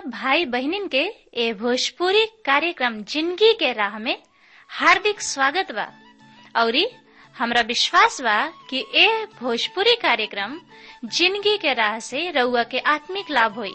भाई बहनिन के ए भोजपुरी कार्यक्रम जिंदगी के राह में हार्दिक स्वागत बा औरी हमरा विश्वास बा कि ए भोजपुरी कार्यक्रम जिंदगी के राह से रउआ के आत्मिक लाभ होई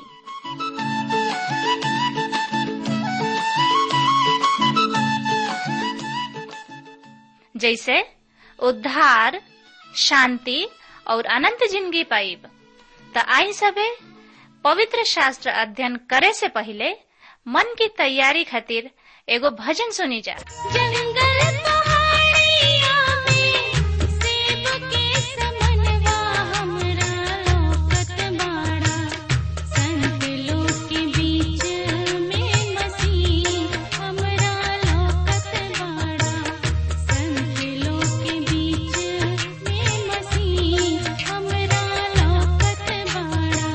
जैसे उद्धार शांति और अनंत जिंदगी पाइब त आई सबे पवित्र शास्त्र अध्ययन करे से पहले मन की तैयारी खातिर एगो भजन सुनी जा जंगल पहाड़िया में सेब के समनवा हमरा लोकत बाड़ा संत लोग के बीच में मसीह हमरा लोकत बाड़ा संत लोग के बीच में मसीह हमरा लोकत बाड़ा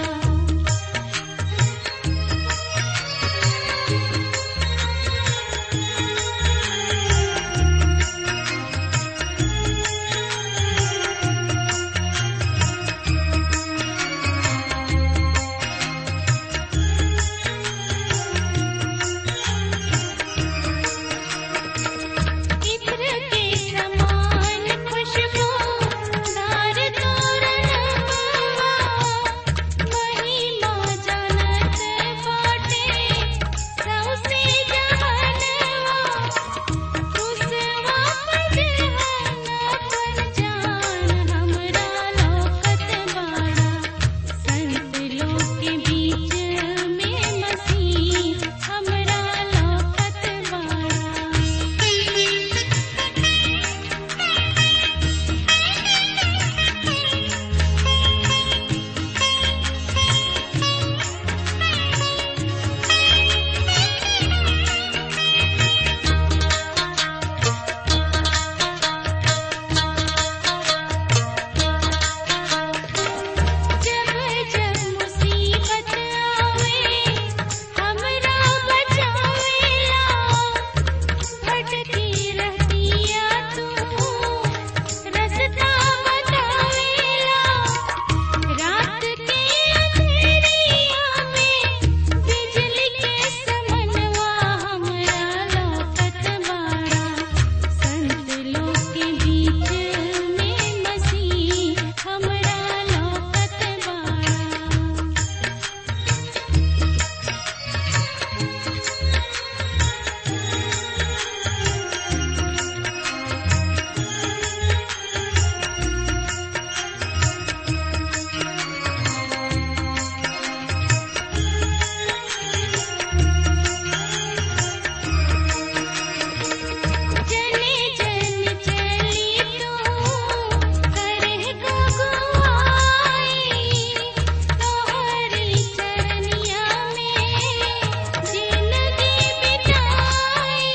इत्र के समान खुशबू दार तोरणवा महिमा जानत बाटे सौसे जहनवा खुशवा पजहना पर जान हमरा लोकत बाड़ा संत लोग के बीच में मसीह हमरा लोकत बाड़ा जब जब मुसीबत आवे हमरा बचावेला भटकी रहतिया तू रास्ता बतावेला रात के अंधेरिया में बिजली के समनवा हमरा लोकत बाड़ा संत लोग के बीच में मसीह हमरा लोकत बाड़ा जने जन चली तू करे गगुआई तोहरी चरनिया में जिंदगी बिताई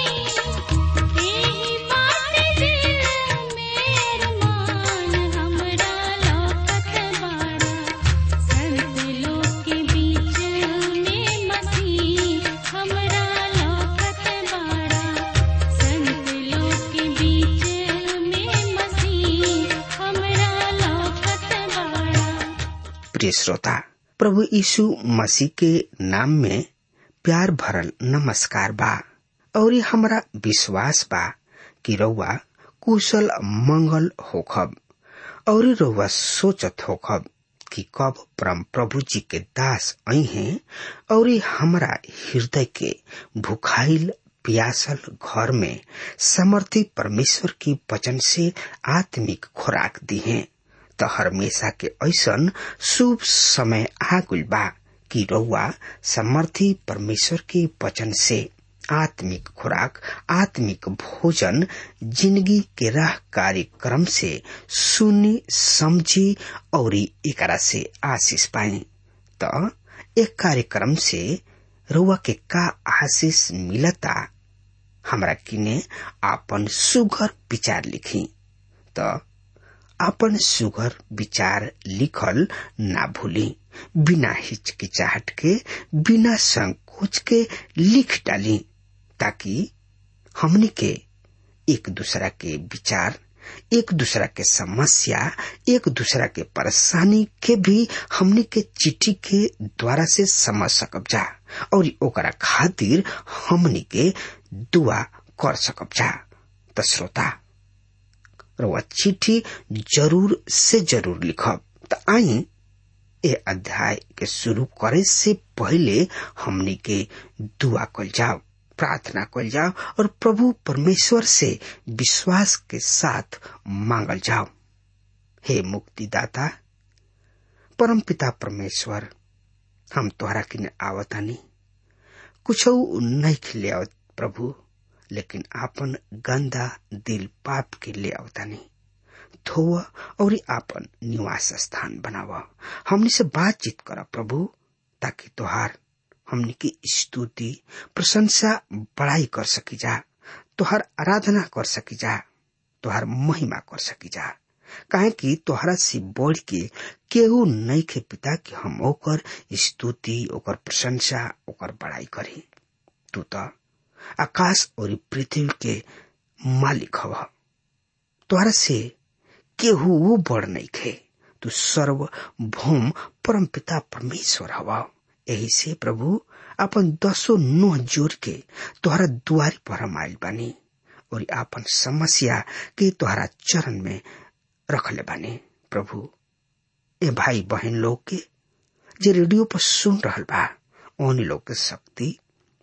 एही बात दिल में अरमान हमरा लोकत बाड़ा संत लोग के बीच में मसीह हमरा लोकत बाड़ा संत लोग के बीच में मसीह हमरा लोकत बाड़ा प्रिय श्रोता प्रभु यीशु मसीह के नाम में प्यार भरल नमस्कार बा और हमरा विश्वास बा कि रउआ कुशल मंगल होखब और रउआ सोचत होखब कि कब परम प्रभु जी के दास आई हैं और हमरा हृदय के भुखाइल प्यासल घर में समर्थी परमेश्वर की वचन से आत्मिक खुराक दी हैं त हमेशा के ऐसन शुभ समय आ गइल बा कि रउआ समर्थी परमेश्वर के वचन से आत्मिक खुराक आत्मिक भोजन जिंदगी के राह कार्यक्रम से सुनी समझी और एकरा से आशीष पाई त एक कार्यक्रम से रउआ के का आशीष मिलता हमरा किने आपन सुघर विचार लिखी त आपन सुघर विचार लिखल ना भूली बिना हिचकिचाहट के बिना संकोच के लिख डाली ताकि हमनी के एक दूसरा के विचार एक दूसरा के समस्या एक दूसरा के परेशानी के भी हमने के चिट्ठी के द्वारा से समझ सकब जा और ओकरा खातिर हमने के दुआ कर सकब जा त श्रोता रउआ चिट्ठी जरूर से जरूर लिखब त आई ए अध्याय के शुरू करे से पहले हमने के दुआ कल जाओ प्रार्थना कल जाओ और प्रभु परमेश्वर से विश्वास के साथ मांगल जाओ हे मुक्तिदाता परम पिता परमेश्वर हम तोहरा किने आवतानी कुछ नहीं खिले आवत प्रभु लेकिन आपन गंदा दिल पाप के ले आवतानी धोव और आपन निवास स्थान बनाव हमने से बातचीत कर प्रभु ताकि तोहार हमने की स्तुति प्रशंसा बड़ाई कर सकी जा तोहार आराधना कर सकी जा तोहार महिमा कर सकी जा काहे कि तोहरा से बढ़ के केहू नहीं के पिता कि हम ओकर स्तुति ओकर प्रशंसा ओकर बड़ाई करी तू तो आकाश और पृथ्वी के मालिक हव तोहरा से केहू बड़ नहीं खे तू सर्व भौम परम पिता परमेश्वर हवा यही से प्रभु अपन दसो नोह जोड़ के तोहरा दुआरी पर हम आयल बानी और आपन समस्या के तोहरा चरण में रखले बानी प्रभु ए भाई बहन लोग के जे रेडियो पर सुन रहल बा उन लोग के शक्ति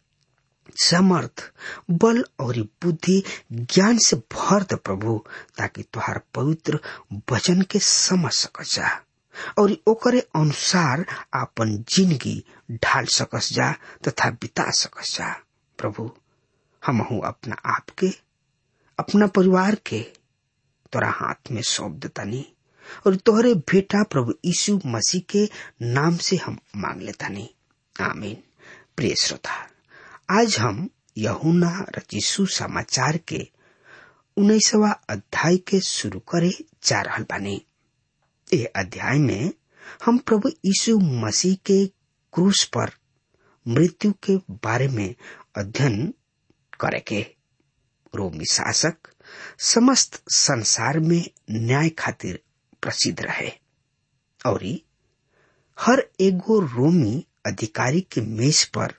समर्थ बल और बुद्धि ज्ञान से भर दे प्रभु ताकि तुहार पवित्र वचन के समझ सकस जा और ओकरे अनुसार आपन जिंदगी ढाल सकस जा तथा बिता सकस जा प्रभु हम अपना आप के अपना परिवार के तोरा हाथ में सौंप देतानी और तोहरे बेटा प्रभु यीशु मसीह के नाम से हम मांग लेतानी आमीन प्रिय श्रोता आज हम यहुना रचिसु समाचार के उन्नीसवा अध्याय के शुरू करे जा रहल बानी ए अध्याय में हम प्रभु यीशु मसीह के क्रूस पर मृत्यु के बारे में अध्ययन करे के रोमी शासक समस्त संसार में न्याय खातिर प्रसिद्ध रहे और हर एगो रोमी अधिकारी के मेज पर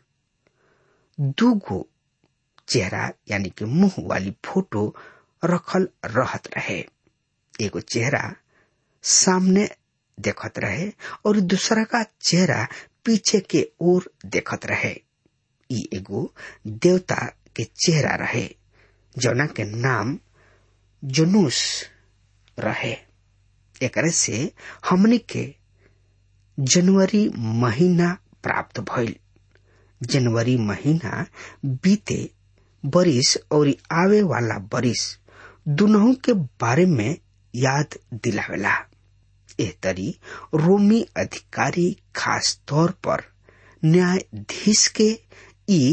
दू गो चेहरा यानी कि मुंह वाली फोटो रखल रहत रहे एगो चेहरा सामने देखत रहे और दूसरा का चेहरा पीछे के ओर देखत रहे ई एगो देवता के चेहरा रहे जौना के नाम जुनूस रहे एकरे से हमने के जनवरी महीना प्राप्त भइल जनवरी महीना बीते बरिस और आवे वाला बरिस दुनों के बारे में याद दिलावेला एह तरी रोमी अधिकारी खास तौर पर न्यायाधीश के ई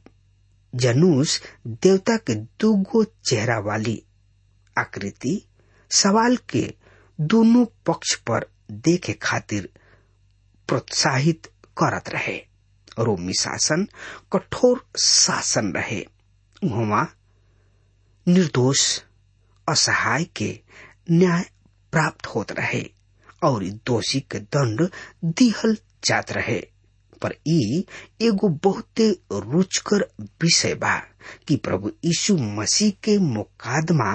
जनूस देवता के दूगो चेहरा वाली आकृति सवाल के दोनों पक्ष पर देखे खातिर प्रोत्साहित करत रहे रोमी शासन कठोर शासन रहे वहां निर्दोष असहाय के न्याय प्राप्त होत रहे और दोषी के दंड दिहल जात रहे पर ई एगो बहुते रुचकर विषय बा कि प्रभु यीशु मसीह के मुकादमा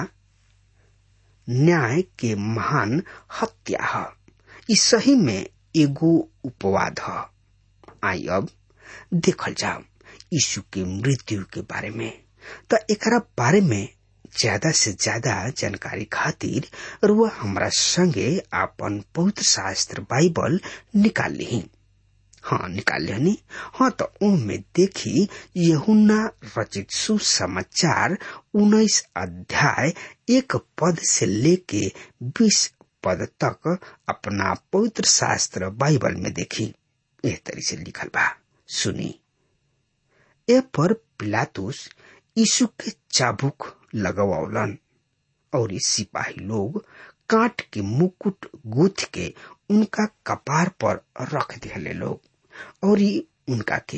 न्याय के महान हत्या है ई सही में एगो उपवाद है आई अब देखल जाओ यीशु के मृत्यु के बारे में तो एकरा बारे में ज्यादा से ज्यादा जानकारी खातिर रुआ हमरा संगे आपन पवित्र शास्त्र बाइबल निकाल ली हाँ निकाल लिहनी हाँ तो में देखी यहुना रचित सुसमाचार उन्नीस अध्याय एक पद से लेके बीस पद तक अपना पवित्र शास्त्र बाइबल में देखी एह तरी से लिखल बा सुनी ए पर पिलातुस यीशु के चाबुक लगवौलन और सिपाही लोग काट के मुकुट गुथ के उनका कपार पर रख दिले लोग और उनका के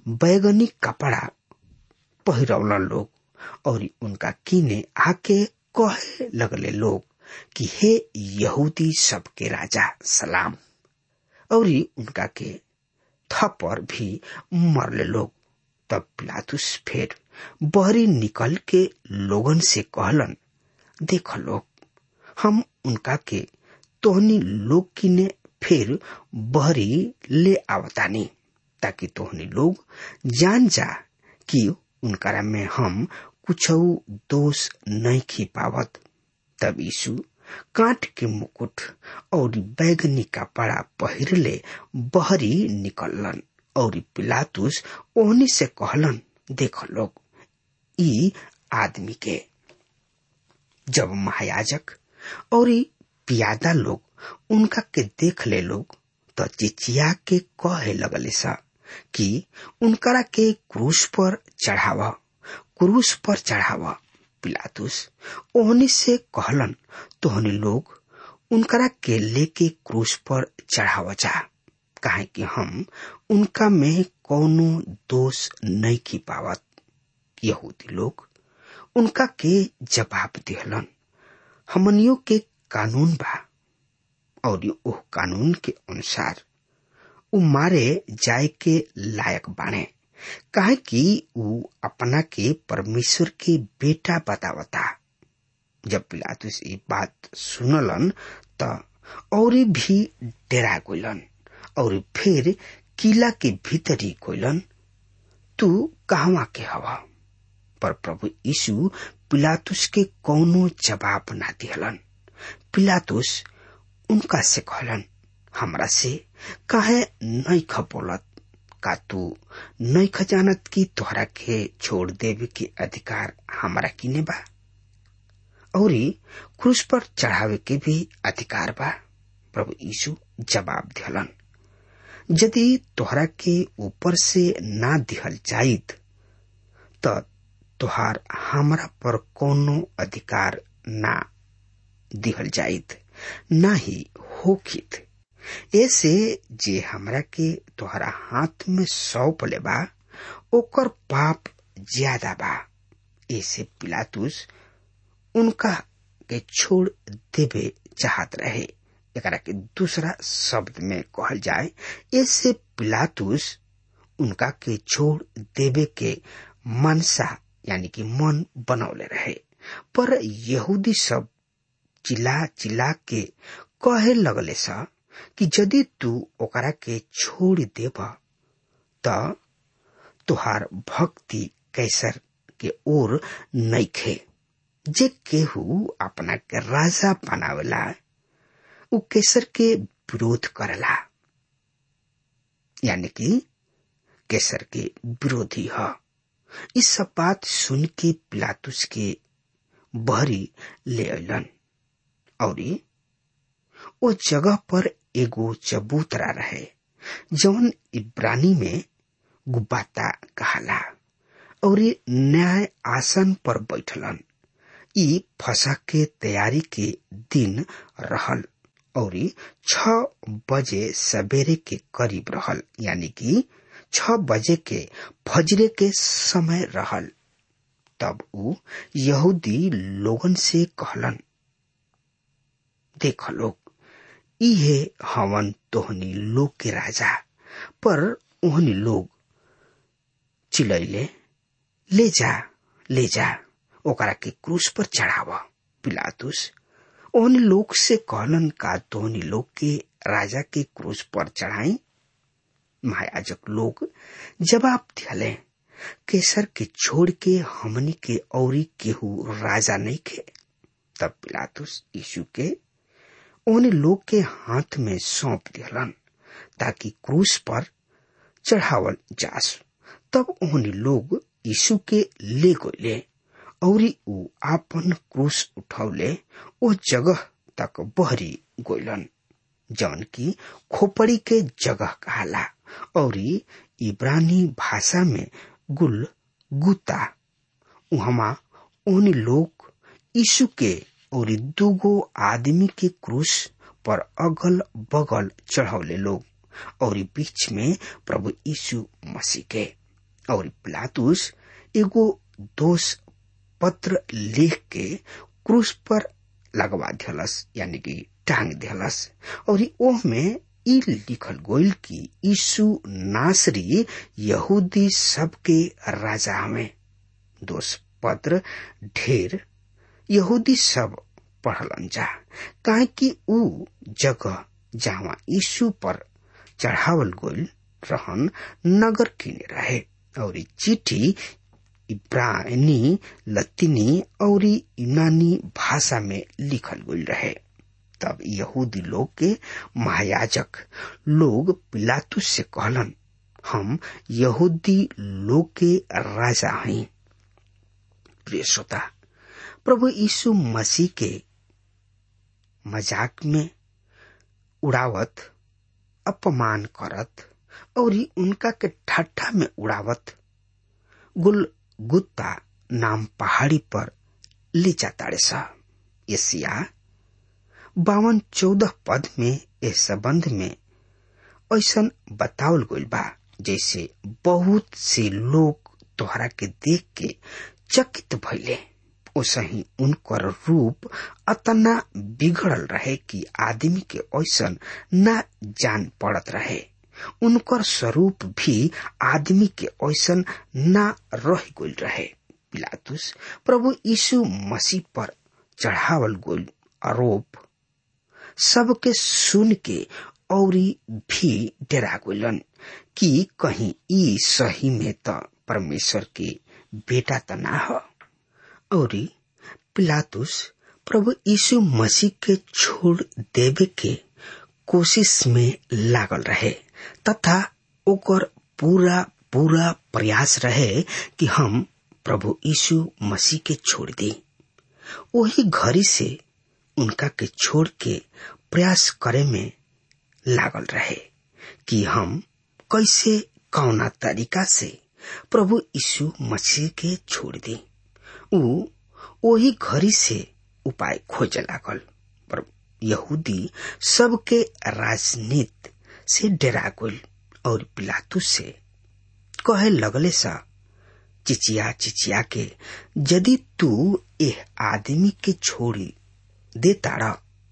बैगनी कपड़ा पहिरौलन लोग और उनका कीने आके कहे लगले लोग कि हे यहूदी सबके राजा सलाम और उनका के थप्पर भी मरले लोग तब पिलातुस फिर बहरी निकल के लोगन से कहलन देख लोग हम उनका के तोहनी लोग किने फिर बहरी ले आवतानी ताकि तोहनी लोग जान जा कि उनकरा में हम कुछ दोष नहीं खी पावत तब यीशु कांट के मुकुट और बैगनी कपड़ा पहिरले बहरी निकललन और पिलातुस ओहनी से कहलन देख लोग ई आदमी के जब महायाजक और पियादा लोग उनका के देख ले लोग तो चिचिया के कहे लगले सा कि उनकरा के क्रूस पर चढ़ावा क्रूस पर चढ़ावा पिलातुस ओहनी से कहलन तोहनी लोग उनकरा के लेके क्रूस पर चढ़ावा जा काहे कि हम उनका में कोनो दोष नहीं की पावत यहूदी लोग उनका के जवाब दिहलन हमनियों के कानून बा और ओह कानून के अनुसार उ मारे जाए के लायक बाणे काहे कि उ अपना के परमेश्वर के बेटा बतावता जब पिलातुस ये बात सुनलन त और भी डेरा गइलन और फिर किला के भीतरी गइलन तू कहवा के हवा पर प्रभु यीशु पिलातुस के कौनो जवाब ना दिहलन पिलातुस उनका से कहलन हमरा से काहे नहीं खपोलत का तू नहीं खजानत की तोहरा के छोड़ देवे के अधिकार हमारा किने बा और क्रूस पर चढ़ावे के भी अधिकार बा प्रभु यीशु जवाब दिहलन यदि तोहरा के ऊपर से ना दिहल जाइत त तोहार हमरा पर कोनो अधिकार ना दिहल जाइत ना ही होखित ऐसे जे हमरा के तोहरा हाथ में सौंप लेबा ओकर पाप ज्यादा बा ऐसे पिलातुस उनका के छोड़ देवे चाहत रहे एकरा के दूसरा शब्द में कहल जाए ऐसे पिलातुस उनका के छोड़ देवे के मनसा यानी कि मन बनौले रहे पर यहूदी सब चिल्ला चिल्ला के कहे लगले सा कि यदि तू ओकरा के छोड़ देब त तुहार भक्ति कैसर के ओर नइखे जे केहू अपना के राजा बनावेला उ केसर के विरोध करला यानी कि केसर के विरोधी ह इस सब बात सुन के पिलातुस के बहरी ले अलन और ओ जगह पर एगो चबूतरा रहे जौन इब्रानी में गुबाता कहाला और न्याय आसन पर बैठलन ई फसा के तैयारी के दिन रहल और छ बजे सवेरे के करीब रहल यानी कि छ बजे के फजरे के समय रहल तब उ यहूदी लोगन से कहलन देख लोग इहे हवन तोहनी लोग के राजा पर ओहनी लोग चिलैले ले जा ले जा ओकरा के क्रूस पर चढ़ाव पिलातुस ओहनी लोग से कहलन का तोहनी लोग के राजा के क्रूस पर चढ़ाई महायाजक लोग जवाब दिहले केसर के छोड़ के हमनी के औरी केहू राजा नहीं खे तब पिलातुस यीशु के उन लोग के हाथ में सौंप दिहलन ताकि क्रूस पर चढ़ावल जास तब उन लोग यीशु के ले गए और ऊ आपन क्रूस उठौले ओ जगह तक बहरी गोलन जौन की खोपड़ी के जगह कहाला और इब्रानी भाषा में गुल गुता उहमा उन लोग यीशु के और दूगो आदमी के क्रूस पर अगल बगल चढ़ौले लोग और बीच में प्रभु यीशु मसीह के और पिलातुस एगो दोष पत्र लिख के क्रूस पर लगवा दिहलस यानी कि टांग दिहलस और ओह में ई लिखल गोइल कि यीशु नासरी यहूदी सबके राजा हमें दोष पत्र ढेर यहूदी सब पढ़लन जा काहे कि ऊ जगह जहाँ यीशु पर चढ़ावल गोइल रहन नगर किने रहे और चिट्ठी इब्रानी लतीनी और यूनानी भाषा में लिखल गई रहे तब यहूदी लोग के महायाजक लोग पिलातुस से कहलन हम यहूदी लोग के राजा हैं प्रिय श्रोता प्रभु यीशु मसीह के मजाक में उड़ावत अपमान करत और उनका के ठट्ठा में उड़ावत गुल गुत्ता नाम पहाड़ी पर ले जाताड़े सा एशिया बावन चौदह पद में इस संबंध में ऐसा बतावल गइल बा जैसे बहुत से लोग तोहरा के देख के चकित भइले ओसही उनकर रूप अतना बिगड़ल रहे कि आदमी के ऐसा न जान पड़त रहे उनकर स्वरूप भी आदमी के ऐसा न रह गइल रहे पिलातुस प्रभु यीशु मसीह पर चढ़ावल गइल आरोप सबके सुन के औरी भी डरा गइलन कि कहीं ई सही में त परमेश्वर के बेटा त ना ह औरी पिलातुस प्रभु यीशु मसीह के छोड़ देवे के कोशिश में लागल रहे तथा ओकर पूरा पूरा प्रयास रहे कि हम प्रभु यीशु मसीह के छोड़ दी वही घड़ी से उनका के छोड़ के प्रयास करे में लागल रहे कि हम कैसे कौना तरीका से प्रभु यीशु मसीह के छोड़ दी ऊ वही घड़ी से उपाय खोजे लागल पर यहूदी सबके राजनीति से डरा गल और पिलातु से कहे लगले सा चिचिया चिचिया के यदि तू एह आदमी के छोड़ी दे ताड़ा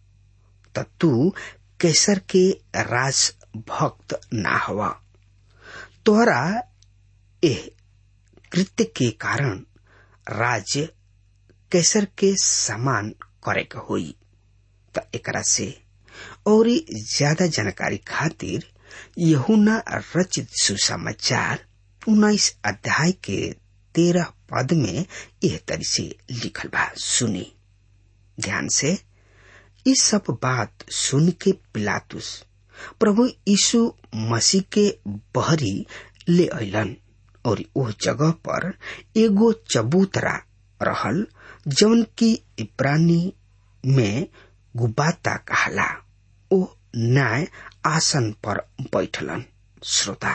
त तू कैसर के राज भक्त ना हवा तोहरा एह कृत्य के कारण राज्य कैसर के समान करे के होई त एकरा से और ज्यादा जानकारी खातिर यहुना रचित सुसमाचार उन्नीस अध्याय के तेरह पद में यह तरी से लिखल बा सुनी ध्यान से इस सब बात सुन के पिलातुस प्रभु यीशु मसीह के बहरी ले अलन और उस जगह पर एगो चबूतरा रहल जौन की इब्रानी में गुबाता कहला ओ न्याय आसन पर बैठलन श्रोता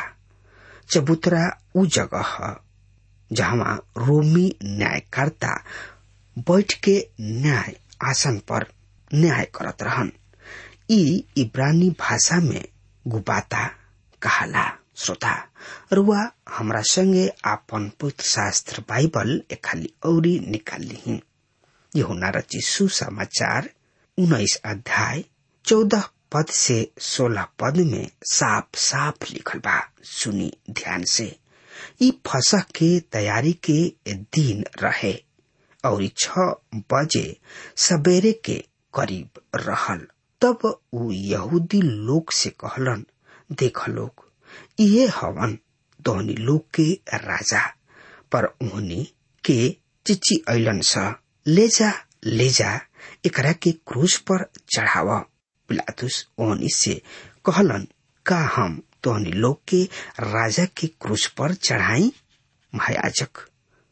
चबूतरा उ जगह है जहाँ रोमी न्यायकर्ता बैठ के न्याय आसन पर न्याय करत रहन ई इब्रानी भाषा में गुबाता कहला श्रोता रुआ हमरा संगे आपन पुत्र शास्त्र बाइबल खाली औरी निकाल ली यहुना रची सुसमाचार उन्नीस अध्याय चौदह पद से सोलह पद में साफ साफ लिखल बा सुनी ध्यान से ई फसह के तैयारी के दिन रहे और छ बजे सवेरे के करीब रहल तब उ यहूदी लोग से कहलन देख लोग ये हवन दोहनी लोग के राजा पर उहनी के चिची ऐलन सा ले जा ले जा एकरा के क्रूज पर चढ़ावा पिलातुस ओहनी से कहलन का हम तोहनी लोग के राजा के क्रूज पर चढ़ाई महायाजक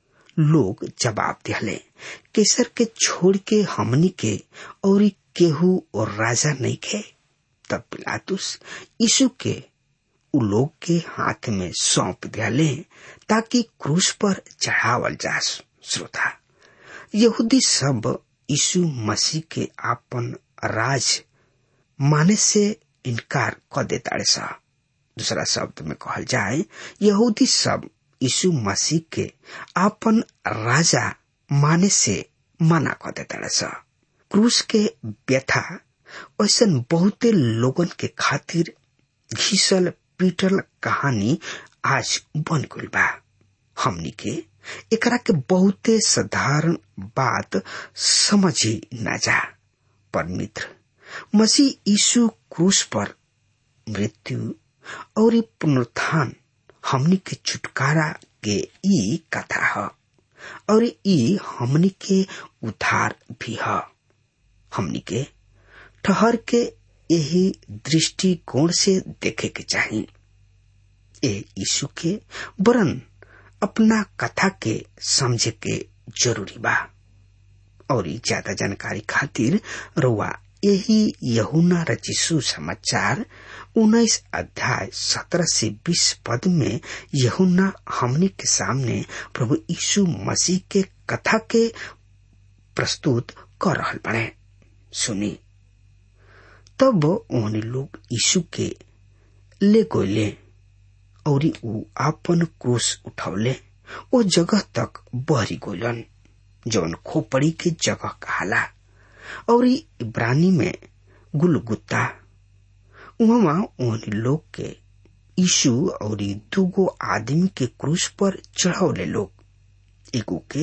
लोग जवाब दिहले केसर के छोड़ के हमनी के और केहू और राजा नहीं खे तब पिलातुस यीशु के उ लोग के हाथ में सौंप दियाले ताकि क्रूस पर चढ़ावल जा श्रोता यहूदी सब यीशु मसीह के आपन राज माने से इनकार कर देता सा दूसरा शब्द में कहल जाए यहूदी सब यीशु मसीह के आपन राजा माने से मना कर देता स क्रूस के व्यथा ऐसन बहुते लोगन के खातिर घिसल पीटल कहानी आज बन गइल बा हमनी के एकरा के बहुते साधारण बात समझ ही न जा पर मित्र मसीह यीशु क्रूस पर मृत्यु और ई पुनरुत्थान हमनी के छुटकारा के ई कथा ह और ई हमनी के उद्धार भी ह हमनी के ठहर के यही दृष्टिकोण से देखे के चाहिए ए यीशु के वरन अपना कथा के समझे के जरूरी बा और ई ज्यादा जानकारी खातिर रुआ यही यहुना रचिसु समाचार उन्नीस अध्याय सत्रह से बीस पद में यहुना हमनी के सामने प्रभु यीशु मसीह के कथा के प्रस्तुत कर रहल बने सुनी तब उन्हें लोग यीशु के ले गोले और ऊ आपन क्रूस उठौले ओ जगह तक बहरी गोलन जौन खोपड़ी के जगह कहाला और इब्रानी में गुलगुत्ता उहवा उन लोग के यीशु और दूगो आदमी के क्रूस पर चढ़ौले लोग एगो के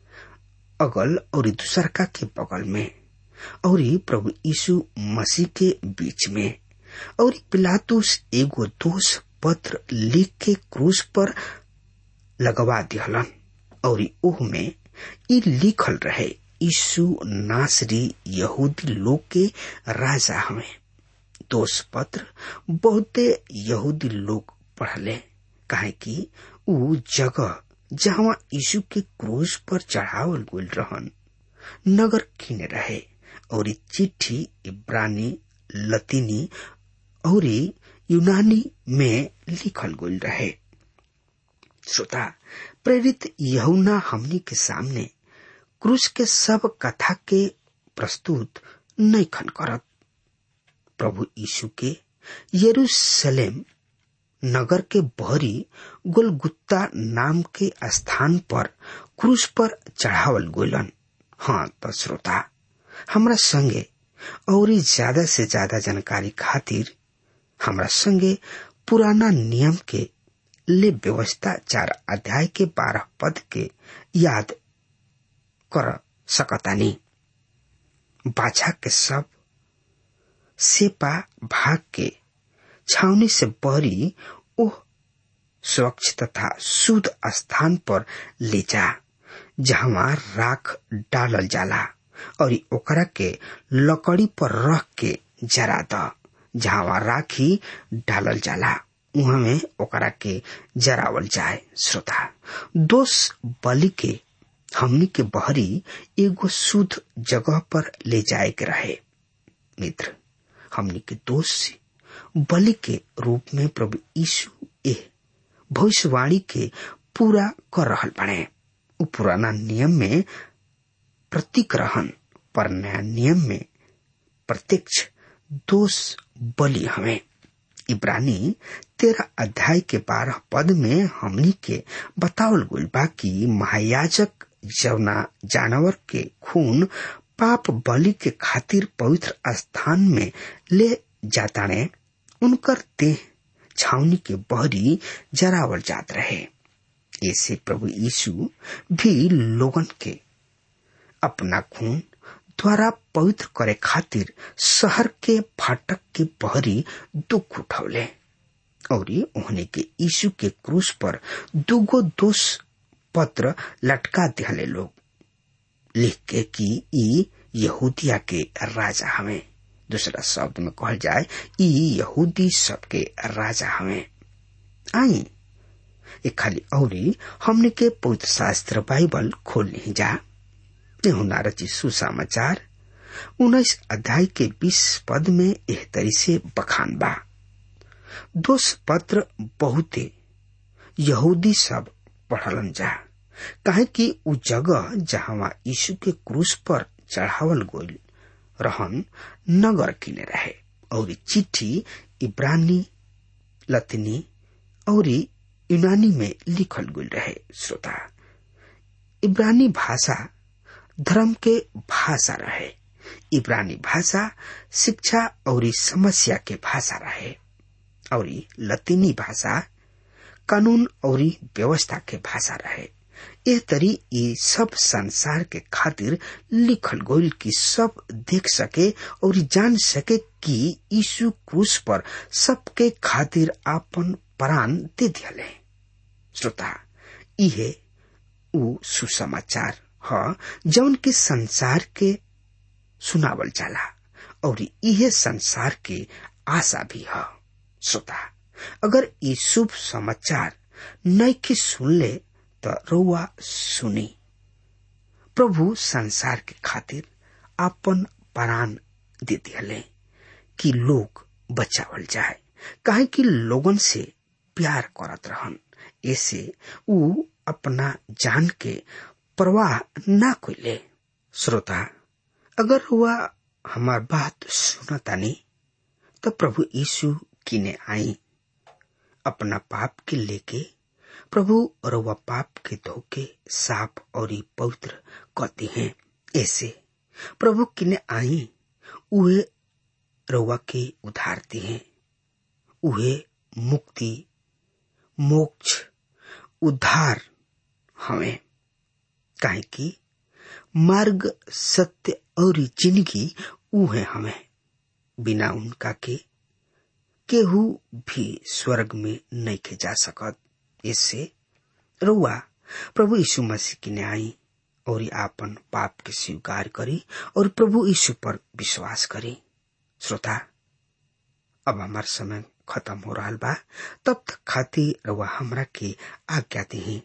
अगल और दूसरका के बगल में और प्रभु यीशु मसीह के बीच में और पिलातुस एगो दोष पत्र लिख के क्रूस पर लगवा दिहलन और ओह में ई लिखल रहे यीशु नासरी यहूदी लोग के राजा हमें दोष पत्र बहुते यहूदी लोग पढ़ले काहे कि ऊ जगह जहाँ यीशु के क्रूज पर चढ़ावल गइल रहन नगर किने रहे और चिट्ठी इब्रानी लतीनी और यूनानी में लिखल गइल रहे श्रोता प्रेरित यहुना हमनी के सामने क्रूस के सब कथा के प्रस्तुत नहीं खन करत प्रभु यीशु के यरूशलेम नगर के बहरी गुलगुत्ता नाम के स्थान पर क्रूस पर चढ़ावल गोलन हाँ तो श्रोता हमरा संगे और ज्यादा से ज्यादा जानकारी खातिर हमरा संगे पुराना नियम के ले व्यवस्था चार अध्याय के बारह पद के याद कर सकतानी बाछा के सब सेपा भाग के छावनी से बहरी ओह स्वच्छ तथा शुद्ध स्थान पर ले जा जहाँ राख डालल जाला और ओकरा के लकड़ी पर रख के जरा द जहाँ राखी डालल जाला उहाँ में ओकरा के जरावल जाए श्रोता दोष बलि के हमनी के बहरी एगो शुद्ध जगह पर ले जाए के रहे मित्र हमनी के दोष से बलि के रूप में प्रभु यीशु ए भविष्यवाणी के पूरा कर रहल बने उ पुराना नियम में प्रतीक रहन पर नया नियम में प्रत्यक्ष दोष बलि हमें इब्रानी तेरह अध्याय के बारह पद में हमनी के बतावल गइल बा कि महायाजक जवना जानवर के खून पाप बलि के खातिर पवित्र स्थान में ले जाताने उनकर देह छावनी के बहरी जरावल जात रहे ऐसे प्रभु यीशु भी लोगन के अपना खून द्वारा पवित्र करे खातिर शहर के फाटक के बहरी दुख उठौले और उन्हें के यीशु के क्रूस पर दुगो दोष पत्र लटका दिहले लोग लिख के कि ई यहूदिया के राजा हमें दूसरा शब्द में कहल जाए ई यहूदी सबके राजा हमें आई ये खाली औरी हमने के पवित्र शास्त्र बाइबल खोल नहीं जा रची सुसमाचार उन्नीस अध्याय के बीस पद में एह तरी से बखान बा दोष पत्र बहुते यहूदी सब पढ़लन जा काहे कि उ जगह जहाँ यीशु के क्रूस पर चढ़ावल गोल रहन नगर किने रहे और चिट्ठी इब्रानी लतनी और यूनानी में लिखल गई रहे श्रोता इब्रानी भाषा धर्म के भाषा रहे इब्रानी भाषा शिक्षा और समस्या के भाषा रहे और लतीनी भाषा कानून और व्यवस्था के भाषा रहे एह तरी ये सब संसार के खातिर लिखल गोल की सब देख सके और जान सके कि यीशु क्रूस पर सबके खातिर आपन प्राण दे दिले श्रोता इहे उ सुसमाचार ह जौन के संसार के सुनावल जाला और इहे संसार के आशा भी है श्रोता अगर ये शुभ समाचार नैके सुनले तो रउआ सुनी प्रभु संसार के खातिर अपन प्राण दे दिले कि लोग बचावल जाए काहे कि लोगन से प्यार करत रहन ऐसे उ अपना जान के परवाह ना कोइले श्रोता अगर हुआ हमार बात सुनतानी तो प्रभु यीशु किने आई अपना पाप के लेके प्रभु रउआ पाप के धोके साफ और पवित्र कहते हैं ऐसे प्रभु किने आई उहे रउआ के उधारते हैं उहे मुक्ति मोक्ष उद्धार हमें काहे कि मार्ग सत्य और जिंदगी उहे हमें बिना उनका के केहू भी स्वर्ग में नहीं के जा सकत इससे रुआ प्रभु यीशु मसीह की न्याय और आपन पाप के स्वीकार करी और प्रभु यीशु पर विश्वास करी श्रोता अब हमार समय खत्म हो रहा बा तब तक खातिर रुआ हमरा के आज्ञा दी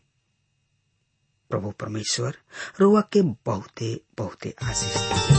प्रभु परमेश्वर रुआ के बहुते बहुते आशीष दी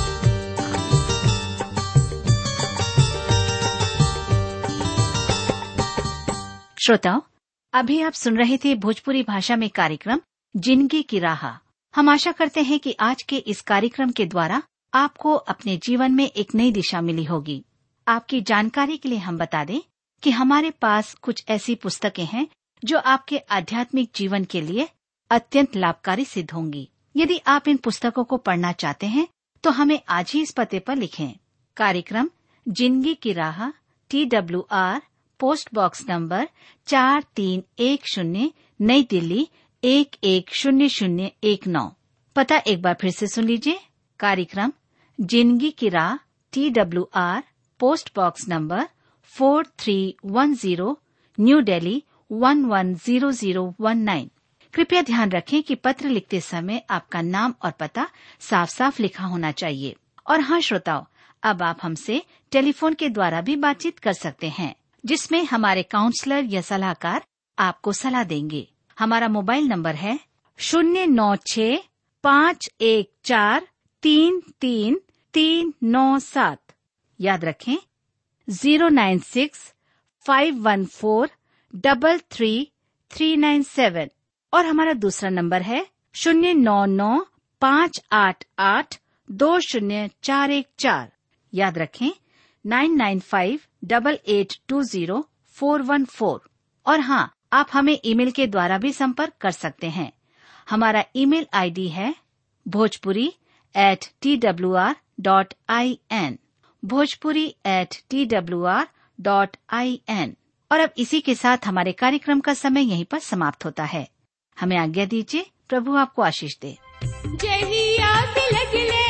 श्रोताओं अभी आप सुन रहे थे भोजपुरी भाषा में कार्यक्रम जिंदगी की राह हम आशा करते हैं कि आज के इस कार्यक्रम के द्वारा आपको अपने जीवन में एक नई दिशा मिली होगी आपकी जानकारी के लिए हम बता दें कि हमारे पास कुछ ऐसी पुस्तकें हैं जो आपके आध्यात्मिक जीवन के लिए अत्यंत लाभकारी सिद्ध होंगी यदि आप इन पुस्तकों को पढ़ना चाहते हैं तो हमें आज ही इस पते पर लिखें कार्यक्रम जिंदगी की राह T W R post box number चार तीन एक शून्य नई दिल्ली एक एक शून्य शून्य एक नौ पता एक बार फिर से सुन लीजिए कार्यक्रम जिंदगी की राह T W R post box number four three one zero New Delhi one one zero zero one nine कृपया ध्यान रखें कि पत्र लिखते समय आपका नाम और पता साफ साफ लिखा होना चाहिए और हाँ श्रोताओं अब आप हमसे टेलीफोन के द्वारा भी बातचीत कर सकते हैं जिसमें हमारे काउंसलर या सलाहकार आपको सलाह देंगे हमारा मोबाइल नंबर है शून्य नौ छ पाँच एक चार तीन तीन तीन नौ सात याद रखें zero nine six five one four double three three nine seven और हमारा दूसरा नंबर है शून्य नौ नौ पाँच आठ आठ दो शून्य चार एक चार याद रखें nine nine five double eight two zero four one four और हाँ आप हमें ईमेल के द्वारा भी संपर्क कर सकते हैं हमारा ईमेल आईडी है Bhojpuri at T W R dot I N Bhojpuri at T W R dot I N और अब इसी के साथ हमारे कार्यक्रम का समय यहीं पर समाप्त होता है हमें आज्ञा दीजिए प्रभु आपको आशीष दे जहिया तिलक ले